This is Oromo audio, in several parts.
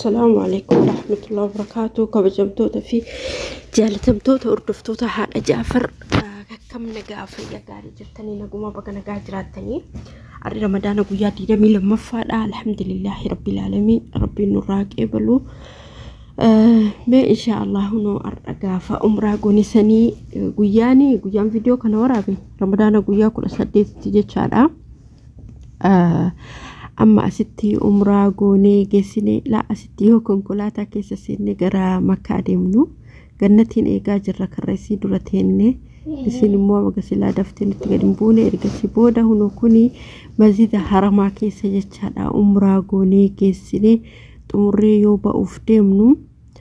Assalaamu alaikum warahmatullahi wabarakaatu. Kabajamtoota fi jaalatamtoota hordoftoota haadha Jaafar akkam nagaa fayyaa gaarii jirtanii naguma baga nagaa jiraattanii har'i ramadaana guyyaa 22ffaadha. Alhamdulillahi rabbil aalamiin rabbiin nurraa qeebalu. Mee insha Allah hunoo har'a gaafa umraa goonisanii guyyaani guyyaan viidiyoo kana waraabe ramadaana guyyaa 18tti jechaadha. amma asitti umraa goonee geessine laa asitti yoo konkolaataa keessa seenne gara makkaa deemnu gannatiin eegaa jirra karreessii dura teenne isin immoo magasilaa daftee nutti gadi hin buune ergasii booda hunoo kuni mazida haramaa keessa jechaadha umraa goonee geessine xumurree yoo ba'uuf deemnu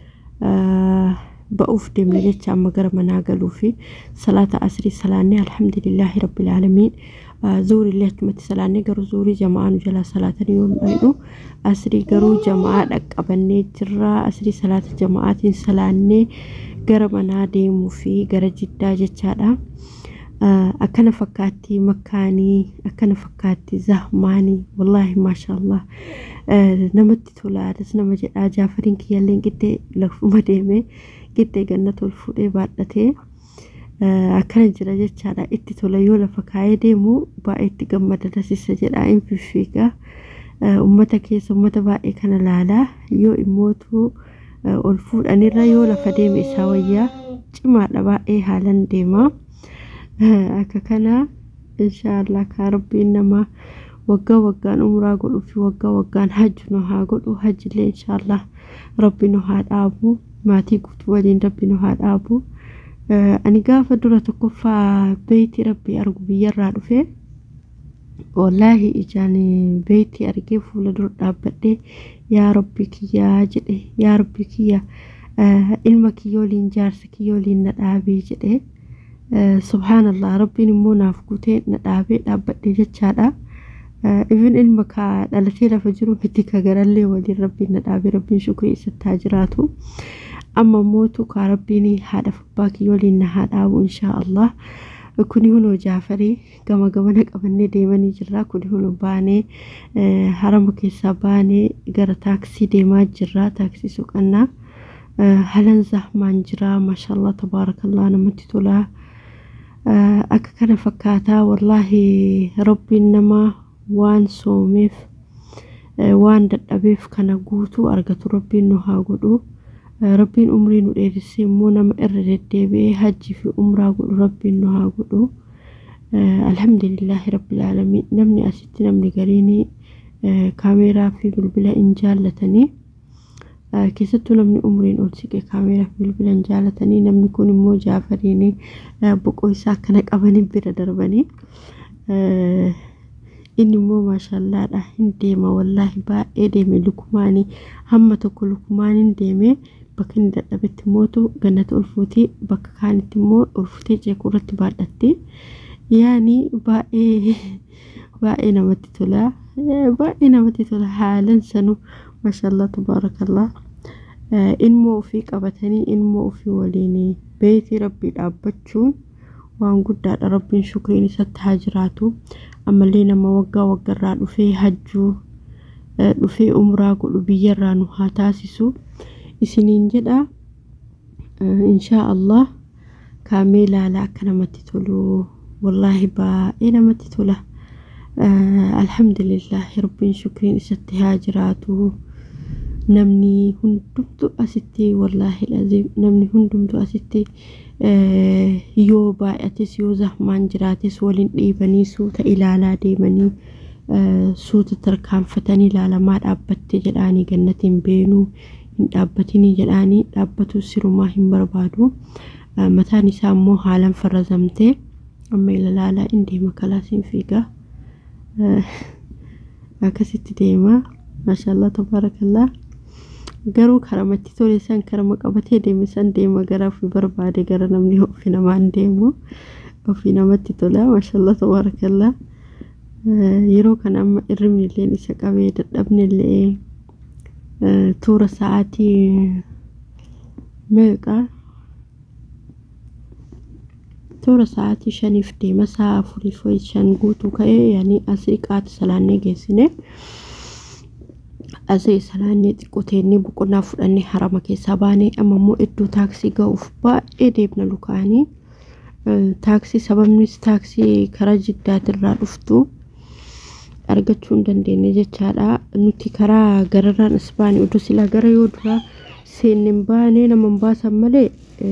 ba'uuf deemne jecha amma gara manaa galuu fi salaata asrii salaannee alhamdulillahi rabbil aalamiin zuurii illee achumatti salaannee garuu zuurii jamaa nu jalaa salaatanii yoo dhaynu asrii garuu jamaa dhaqqabannee jirra asrii salaata jamaatiin salaannee gara manaa deemuu fi gara jiddaa jechaadha. akkana fakkaatti makkaanii akkana fakkaatti zahmaanii wallaahi maashaallah namatti tolaadas nama jedhaa jaafariin kiyyaalleen qixxee lafuma deemee qixxee ganna tol fuudhee baadhatee akkana jira jechaadha itti tola yoo lafa kaayee deemu baay'ee itti gammada dasisa jedha hin fiffiiga ummata keessa ummata baay'ee kana laalaa yoo immootu ol fuudhanirra yoo lafa deeme isaa wayyaa cimaadha baay'ee haalan deemaa. akka kana inshaallah kaa rabbiin nama waggaa waggaan umraa godhuu fi waggaa waggaan hajji nu haa godhu hajjillee inshaallah rabbi nu haa dhaabu maatii guutuu waliin rabbi nu haa dhaabu ani gaafa dura tokkoffaa beeyti rabbi argu biyyarraa dhufe wallaahi ijaan beeyti argee fuula dura dhaabbadhee yaa rabbi kiyyaa jedhe yaa rabbi kiyya ilma kiyyooliin jaarsa kiyyooliin na dhaabee jedhee subhaanallah rabbiin immoo naaf guutee na dhaabee dhaabbadhe jechaadha. Ifin ilma kaa dhalatee lafa jiru miti ka garallee waliin rabbiin na dhaabee rabbiin shukrii isatti haa jiraatu. Amma mootu kaa rabbiin haadha abbaa kiyyooliin na haa dhaabu inshaa Allah. Kuni hunoo jaafarii gama gamana qabannee deemanii jirra. Kuni hunoo baanee harama keessaa baanee gara taaksii deemaa jirra. Taaksii suqannaa. Halan zahmaan jira. Maashaallah tabaarakallah namatti tolaa. akka kana fakkaataa wallaahi rabbiin nama waan soomeef waan dadhabeef kana guutuu argatu rabbiin nu haa godhu rabbiin umrii nu dheerissee immoo nama irra deddeebi'ee hajjii fi umraa godhu rabbiin nu haa godhu alhamdulillahi rabbil aalamiin namni asitti namni gariin kaameeraa fi bilbila hin jaallatanii keessattuu namni umriin ol siqe kaameeraa fi bilbila hin jaallatanii namni kun immoo jaafariin boqoo isaa akkana qabanii bira darbanii inni immoo maashaallaadha hin deema wallaahi baay'ee deeme lukumaanii hamma tokko lukumaaniin deeme bakka inni dadhabetti mootu gannata ulfuutii bakka kaanitti immoo ulfuutee ceekuu irratti baadhatti yaani baay'ee baay'ee namatti tola baay'ee namatti tola haalan sanuu maashaallah tabaarakallah ilmoo ofii qabatanii ilmoo ofii waliin beetii rabbii dhaabbachuun waan guddaadha rabbiin shukriin isatti haa jiraatu ammallee nama waggaa waggarraa dhufee hajjuu dhufee umraa godhu biyyarraa nu haa taasisu isiniin jedha inshaa allah kaamee ilaalaa akka namatti tolu wallaahi baay'ee namatti tola alhamdulillahi rabbiin shukriin isatti haa jiraatu namni hundumtu asitti wallaahi laziim namni hundumtu asitti yoo baay'ates yoo zahmaan jiraates waliin dhiibanii suuta ilaalaa deemanii suuta tarkaanfatanii ilaalamaa dhaabbatte jedhaanii gannatiin beenuu hin dhaabbatinii jedhaanii dhaabbatu sirumaa hin barbaadu mataan isaa immoo haalan farrazamtee amma ilaalaa in deema kalaasiin fiigaa akkasitti deema maashaallah tabaarakallaa garuu karamatti tole san karama qabatee deeme san deema gara ofii barbaade gara namni ofii namaan deemu ofii namatti tola maashaallah tabaarakallaa yeroo kana amma irribni illee isa qabee dadhabni illee tuura sa'aatii meeqa toora sa'aatii shaniif deema sa'a afuriif shan guutuu ka'ee yaani asii qaati salaannee geessine asii salaannee xiqqoteennee boqonnaa fudhannee harama keessaa baanee amma immoo iddoo taaksii ga'uuf baay'ee deemna lukaanii taaksii sababnis taaksii karaa jiddaatirraa dhuftu argachuu hin dandeenye jechaadha nuti karaa gararraan as baane odoo silaa gara yoo duraa seenneen baanee nama hin baasan malee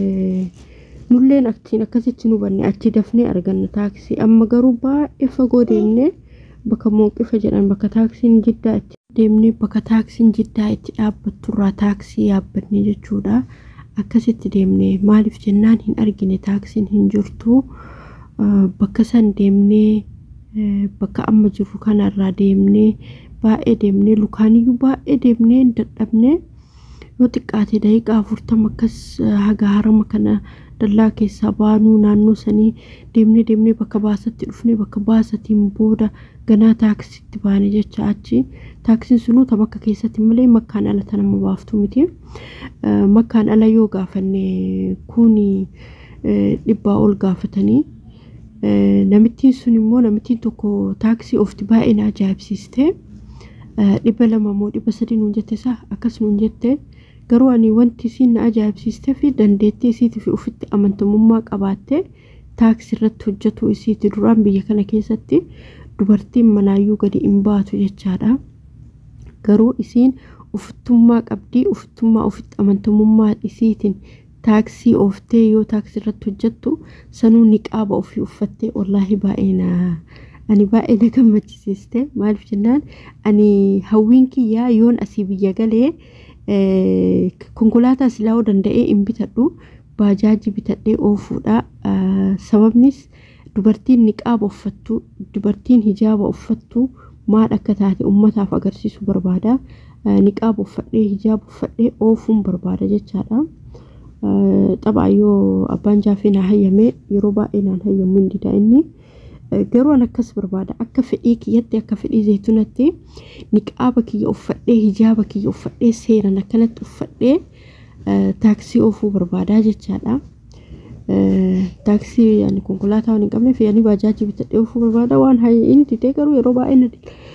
nulleen achiin akkasitti nu banne achi dafnee arganna taaksii amma garuu baay'ee fagoo deemnee bakka mooqifa jedhan bakka taaksiin jiddaa itti deemnee bakka taaksiin jiddaa itti dhaabbatturraa taaksii yaabbanne jechuudha. Akkasitti deemnee maaliif jennaan hin argine taaksiin hin jirtu bakka san deemnee bakka amma jirru kanarraa deemnee baay'ee deemnee lukaaniyyuu baay'ee deemnee dadhabnee yoo xiqqaate daqiiqaa afurtama akkas haga harama kana dallaa keessaa baanuu naannoo sanii deemnee deemnee bakka baasatti dhufnee bakka baasatiin booda ganaa taaksitti baane jecha achi taaksiin sunuu ta bakka keessatti malee makkaan ala ta nama baaftu miti makkaan ala yoo gaafanne kuni dhibbaa ol gaafatanii namittiin sun immoo namittiin tokko taaksii ofti baay'ee na ajaa'ibsiiste dhibba lama moo dhibba sadii nuun jette isaa akkas nuun jette garuu ani wanti isiin na ajaa'ibsiistee fi dandeettii isiitii fi ofitti amantamummaa qabaattee taaksii irratti hojjetu isiiti duraan biyya kana keessatti dubartiin manaayyuu gadi hin baatu jechaadha. Garuu isiin ofittummaa qabdii ofittummaa ofitti amantamummaa isiitiin taaksii ooftee yoo taaksii irratti hojjettu sanuu niqaaba ofii uffattee wallaahi baay'ee na ani baay'ee na gammachiiste maaliif jennaan ani hawwiin kiyyaa yoon asii biyya galee konkolaataa silaa'uu danda'ee hin bitadhu baajaajii bitadhee oofuudha sababnis dubartiin niqaaba uffattu dubartiin hijaaba uffattu maal akka taate ummataaf agarsiisuu barbaada niqaaba uffadhee hijaaba uffadhee oofuun barbaada jechaadha xabaa yoo abbaan jaafee naa hayyame yeroo baay'ee naan hayyamu hin dida inni garuu an akkas barbaada akka fedhii kiyyatti akka fedhii zeetunatti niqaaba kiyya uffadhee hijaaba kiyya uffadhee seeran akkanatti uffadhee taaksii oofuu barbaadaa jechaadha. taaksii yani konkolaataa waan hin qabneef yani baajaajii bitadhee oofuu barbaada waan inni didee garuu yeroo baay'ee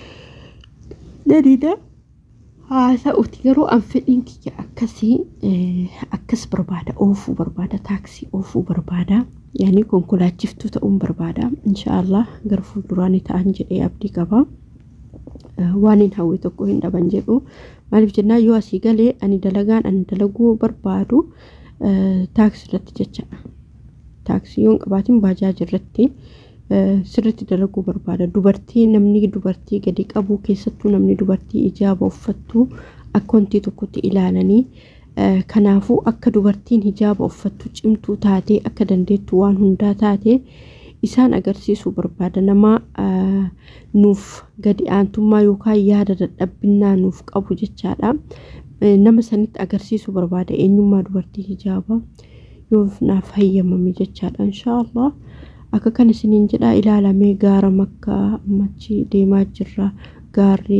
na dida haasa'uti garuu an fedhiin kiyya akkasii akkas barbaada oofuu barbaada taaksii oofuu barbaada yani konkolaachiftuu ta'uun barbaada inshaallah gara fuulduraanii ta'an jedhee abdii qaba. waan hin hawwe tokko hin dhaban jedhu maaliif jennaan yoo asii galee ani dalagaan ani dalaguu barbaadu taaksii irratti jechaadha. taaksii yoon qabaatiin baajaajii irratti sirriitti dalaguu barbaada. Dubartii namni dubartii gadi qabu keessattuu namni dubartii hijaaba uffattu akka wanti tokkotti ilaalanii kanaafuu akka dubartiin hijaaba uffattu cimtuu taatee akka dandeettu waan hundaa taate isaan agarsiisuu barbaada. Nama nuuf gadi aantummaa yookaan yaada dadhabbinnaa nuuf qabu jechaadha. Nama sanitti agarsiisuu barbaada eenyummaa dubartii hijaabaa. yoo naaf hayyamame jechaadha inshaallah akka kan isiniin jedha ilaalamee gaara makkaa ammachi deemaa jirra gaarri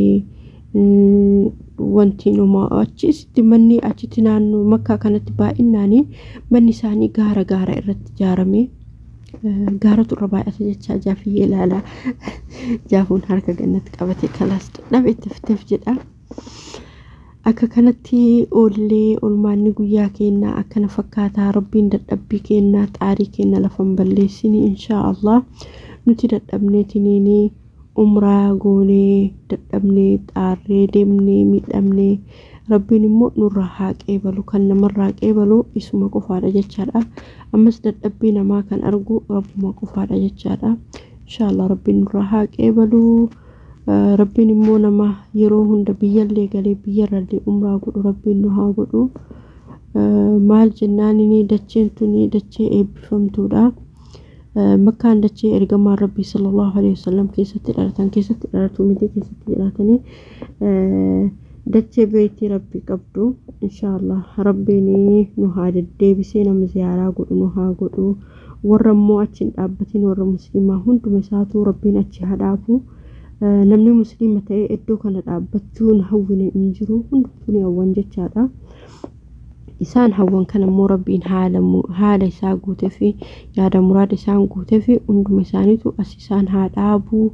wanti numa achisitti manni achitti naannoo makkaa kanatti baay'innaanii manni isaanii gaara gaara irratti ijaarame gaaratu irra baay'ata jechaa jaafiyyee ilaalaa jaafuun harka gannatti qabate kalaas dadhabe itti fiteef jedha. akka kanatti oollee olmaanni guyyaa keenyaa akkana fakkaataa rabbiin dadhabbii keenyaa xaarii keenya lafan balleessini inshaa allah nuti dadhabneetiniini umraa goonee dadhabnee xaarree deemnee miidhamnee rabbiin immoo nurraa haa qeebalu kan namarraa qeebalu isuma qofaadha jechaadha ammas dadhabbii namaa kan argu rabbuma qofaadha jechaadha inshaa allah rabbiin nurraa haa qeebalu. rabbiin immoo nama yeroo hunda biyyallee galee biyyarrallee umraa godhu rabbiin nu haa godhu maal jennaan inni dacheen tuni dachee eebbifamtuudha makkaan dachee ergamaan rabbii sallallahu alaihi wasallam keessatti dhalatan keessatti dhalatu miti keessatti jedhatanii dachee beektii rabbii qabdu inshaallah rabbiin nu haa deddeebisee nama ziyaaraa godhu nu haa godhu warra immoo achi hin dhaabbatin warra musliimaa hunduma isaatu rabbiin achi haa dhaabu. namni musliima ta'ee iddoo kana dhaabbachuun hawwine hin jiru hundumtuu ni hawwan jechaadha. Isaan hawwan kana immoo rabbiin haala isaa guutee fi yaada muraada isaan guutee fi hunduma isaaniitu as isaan haa dhaabu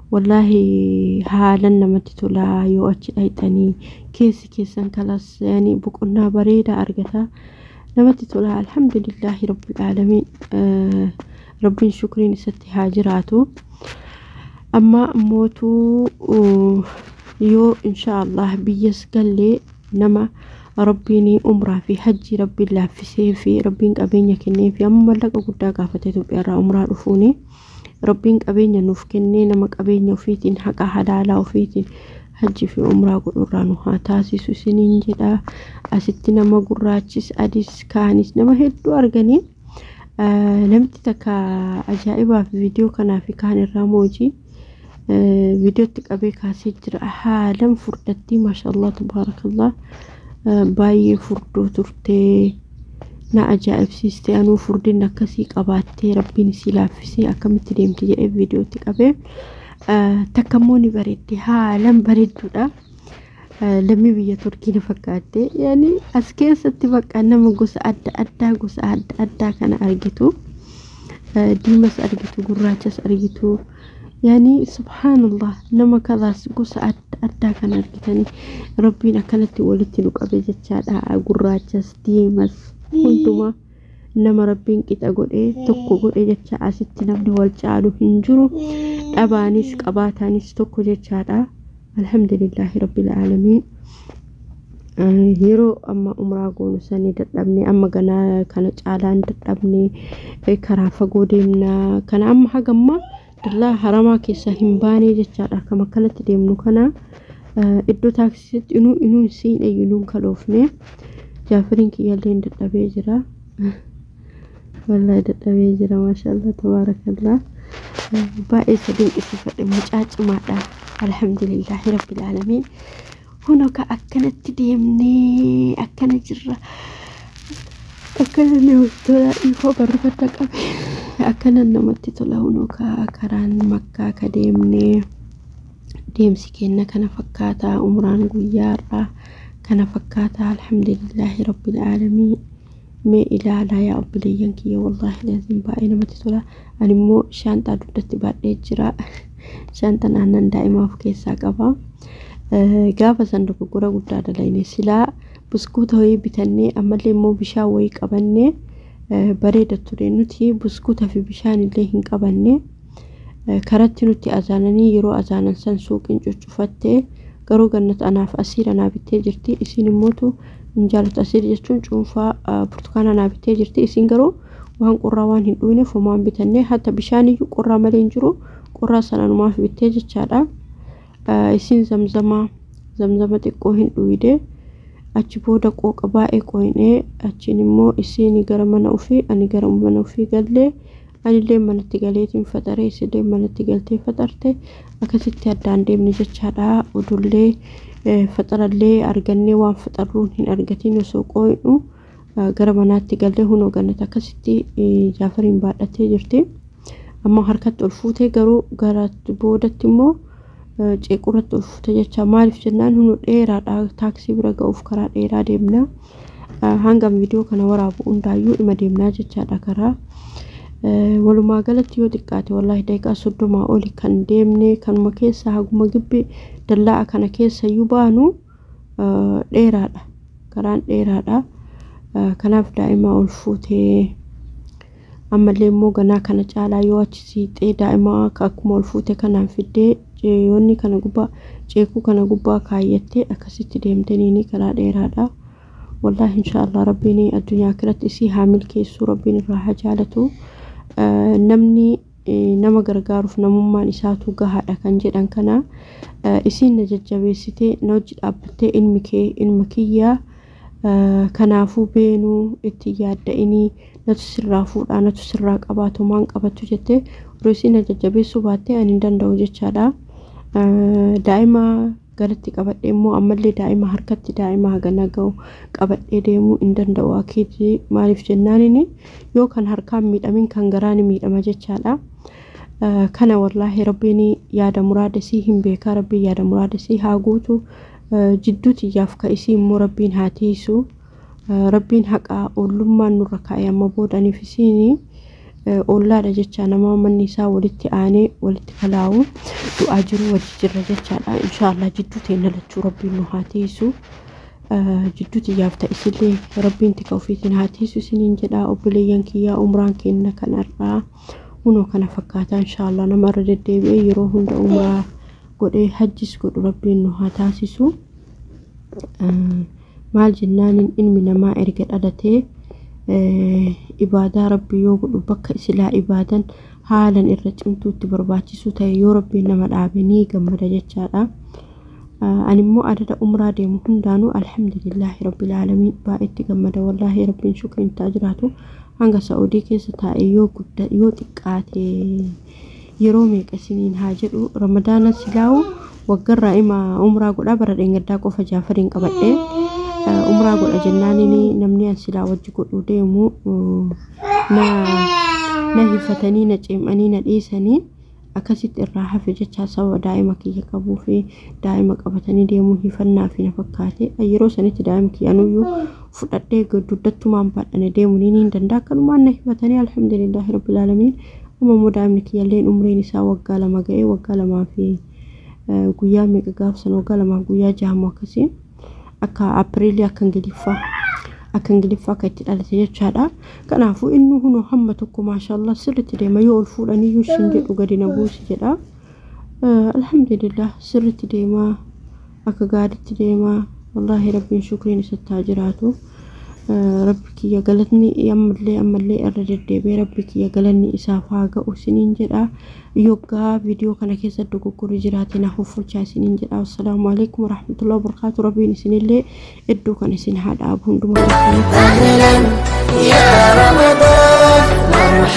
wallaahi haalan namatti tolaa yoo achi dhayxanii keessi keessan kalas yaani boqonnaa bareedaa argata namatti tolaa alhamdulillaahi rabbil aalamiin rabbiin shukriin isatti haa jiraatu amma ammootuu yoo insha allah biyyas gallee nama rabbiin umraa fi hajji rabbiin laaffisee fi rabbiin qabeenya kennee fi amma mallaqa guddaa gaafate Itoophiyaarraa umraa dhufuuni rabbiin qabeenya nuuf kennee nama qabeenya ofiitiin haqa halaalaa ofiitiin hajji fi umraa godhurraa nu haa taasisu isiniin jedha asitti nama gurraachis adis kaanis nama hedduu arganii namti takka ajaa'ibaa fi viidiyoo kanaa fi kaan irraa moojii viidiyootti qabee kaasee jira haalan furdattii maashaallah tabaarakallah baay'ee furdoo turtee na ajaa'ibsiiste anuu furdin akkasii qabaattee rabbiin isii laaffisee akkamitti deemti jedhee viidiyootti qabee takka immoo ni bareedde haalan bareedduudha. Lammii biyya Turkii na fakkaatte yaani as keessatti bakka nama gosa adda addaa gosa adda addaa kana argitu diimas argitu gurraachas argitu yaani subhaanallah nama kalaas gosa adda addaa kan argitanii rabbiin akkanatti walitti nu qabe jechaadha gurraachas diimas hundumaa nama rabbiin qixa godhee tokko godhe jecha asitti namni wal caalu hin jiru dhabaanis qabaataanis tokko jechaadha alhamdulillahi rabbil aalamiin yeroo amma umraa goonu sanii dadhabne amma ganaa kana caalaan dadhabne karaa fagoo deemna kana amma hagamma dallaa haramaa keessa hin baane jechaadha akkam akkanatti deemnu kana iddoo taaksisitti inuu inuu siin eeyyinuun kaloofne jaafiriin kiyyaallee dadhabee jira wallahi dadhabee jira maashaallah tabaarakallah baay'ee isa dinqisiifadhe mucaa cimaadha alhamdulillahi rabbil aalamiin huno ka akkanatti deemnee akkana jirra akkana namatti tola dhiifoo barreeffata qabe akkana namatti tola huno ka karaan makkaa ka deemnee deemsi kenna kana fakkaataa umraan guyyaarraa kana fakkaataa alhamdulillahi rabbil aalamiin mee ilaalaa yaa obboleeyyan kiyya wallaahi laazim baay'ee namatti tola ani immoo shaanxaa dugdatti baadhee jira shaanxaan aannan daa'imaa of keessaa qaba gaafa san dogoggora guddaa dalayne silaa buskuuta wayii bitannee ammallee immoo bishaan wayii qabannee bareeda ture nuti buskuuta fi bishaan illee hin qabanne karatti nutti azaananii yeroo azaanan san suuqiin cuccufattee garuu gannat anaaf asiir anaa bittee jirti isin immootu hin jaalatu asiir jechuun cuunfaa burtukaana anaa bittee jirti isin garuu waan qorraa waan hin dhuyne fomaan bitannee hatta bishaan iyyuu qorraa malee hin jiru qorraa sana numaaf bittee jechaadha isin zamzama zamzama xiqqoo hin dhuyde achi booda qooqa baay'ee qoyinee achiin immoo isin gara mana ofii ani gara mana ofii gallee anillee manatti galeetiin faxaree isillee manatti galtee faxarte akkasitti addaan deemne jechaadha odollee faxarallee argannee waan faxarruun hin argatiin osoo qooynu gara manaatti gallee hunoo gannat akkasitti jaafariin baadhattee jirti amma harkatti ol fuutee garuu gara boodatti immoo ceequrratti ol fuute jecha maaliif jennaan hunu dheeraadha taaksii bira ga'uuf karaa dheeraa deemna hanga viidiyoo kana waraabu hundaayyuu ima deemnaa jechaadha karaa walumaa galatti yoo xiqqaate wallaahi daqiiqaa soddomaa oli kan deemne kanuma keessa haguma gibbi dallaa kana keessa iyyuu baanu dheeraadha karaan dheeraadha kanaaf daa'ima ol fuutee ammallee immoo ganaa kana caalaa yoo achi siixee daa'ima akkuma ol fuute kanaan fiddee ceeyoonni kana gubbaa ceekuu kana gubbaa kaayyattee akkasitti deemtaniini karaa dheeraadha wallaahi inshaallah rabbiin addunyaa kiratti isii haa milkeessuu rabbiin irraa haa jaalatu namni nama gargaaruuf namummaan isaatu gahaadha kan jedhan kana isiin na jajjabeessitee na hojii dhaabbattee ilmi kee ilma kiyyaa kanaafuu beenuu itti yaadda'inii natu sirraa fuudhaa natu sirraa qabaatu maan qabattu jettee yeroo isiin na jajjabeessuu baattee ani hin danda'u jechaadha. Daa'ima galatti qabadhee immoo ammallee daa'ima harkatti daa'ima hagana ga'u qabadhee deemuu hin danda'u akiiti maaliif jennaanini yoo kan harkaan miidhamin kan garaan miidhama jechaadha. Kana wallaahi rabbiin yaada muraadasii hin beekaa rabbiin yaada muraadasii haa guutu jidduu xiyyaaf ka isii immoo rabbiin haa tiisu rabbiin haqaa ollummaan nurra kaa'e amma boodaniif isiin ollaadha jecha nama manni isaa walitti aanee walitti kalaa'u du'aa jiru wajji jirra jechaadha inshaallah jidduu teenya lachuu rabbiin nu haa teessu jidduu xiyyaaf ta'isillee rabbiin tika ofiitiin haa teessu isiniin jedha obboleeyyan kiyyaa umraan kenna kanarraa hunoo kana fakkaataa inshaallah nama irra deddeebi'ee yeroo hunda umraa godhee hajjis godhu rabbiin nu haa taasisu maal jennaan ilmi namaa erga dhalatee ibaadaa rabbii yoo godhu bakka isilaa ibaadan haalan irra cimtuutti barbaachisu ta'e yoo rabbiin nama dhaabe ni gammada jechaadha. Ani immoo adada umraa deemu hundaanuu alhamdulillaahi rabbil aalamiin baay'eetti gammada wallaahi rabbiin shukriin ta'a jiraatu hanga sa'udii keessa taa'e yoo gudda yoo xiqqaate yeroo meeqa isiniin haa jedhu ramadaana silaawu waggarraa ima umraa godhaa bara dheengaddaa qofa jaafariin qabadhee umraa godha jennaanini namni an silaa wajji godhuu deemu na na hifatanii na ceemanii na dhiisanii akkasitti irraa hafe jecha sababa daa'ima kiyya qabuu fi daa'ima qabatanii deemuu hifannaa fi na fakkaate yeroo sanitti daa'ima kiyyanuyyuu fudhadhee duddattumaan baadhane deemuu ni hin danda'a akkanumaan na hifatanii alhamdulillahi rabbil aalamiin amma immoo daa'imni kiyyalleen umriin isaa waggaa lama ga'ee waggaa lamaa fi guyyaa meeqa gaafsan waggaa lamaa guyyaa jahamu akkasii akka apiriilii akka ingiliffaa akka ingiliffaa akka itti dhalate jechaadha kanaafuu inni hunoo hamma tokko maashaallah sirritti deema yoo ol fuudhaniyyuu shin jedhu gadi na buusi jedha alhamdulillah sirritti deemaa akka gaariitti deemaa wallaahi rabbiin shukriin isatti haa jiraatu rabbi kiyya galatni ammallee ammallee irra deddeebi'ee rabbi kiyya galanni isaaf haa ga'u isiniin jedha yoggaa viidiyoo kana keessa dogoggorri jiraate na hoffolchaa isiniin jedha assalaamu alaikum warahmatullahi wabarakaatu rabbiin isinillee iddoo kan isin haa dhaabu hundumaa أهلا يا رمضان